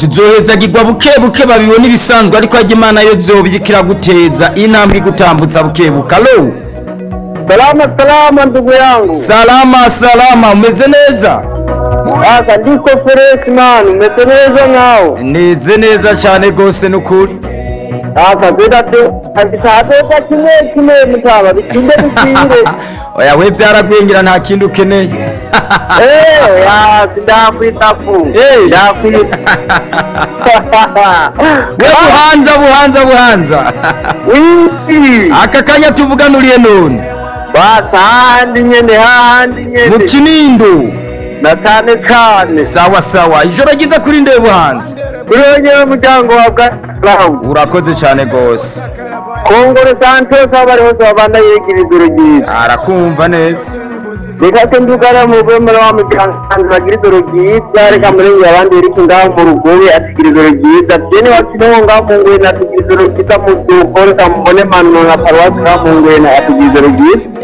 tuzohezagirwa buke buke babibona ibisanzwe ariko harya imana yo zobirikira guteza intambwe igutambutsa buke buke alo Salama salama ndugu yangu. salama salama umeze neza Sasa ndiko fresh man, umeze neza nao. neze neza cyane rwose n'ukuri Sasa zeda tu abisatoka kimwe kimwe mutaba bikinde bikinde. oya we byaragwengera nta kindi ukeneye Eh, ya sindakwita fu. Eh. Ndakwita. we buhanza buhanza buhanza Wii. aka kanya tuvuganuriye none Basa handi nyene handi mu nyene. kinindo Na cyane cyane. sawa sawa ijoro ryiza kuri nde buhanza Kuri wewe muryango wa Bwana. urakoze cyane rwose Kongore Santos abari hose babanda yegiriza urugendo. arakumva neza reka se ndugara mu bwemera wa muryango bagira ijoro ryiza reka murenge abandi reka ngaho mu rugobe atigira ijoro ryiza jene wakinaho ngaho mu ngwena atigira ijoro ryiza mu byuko reka mubone manu nka paruwasi ngaho mu ngwena atigira ijoro ryiza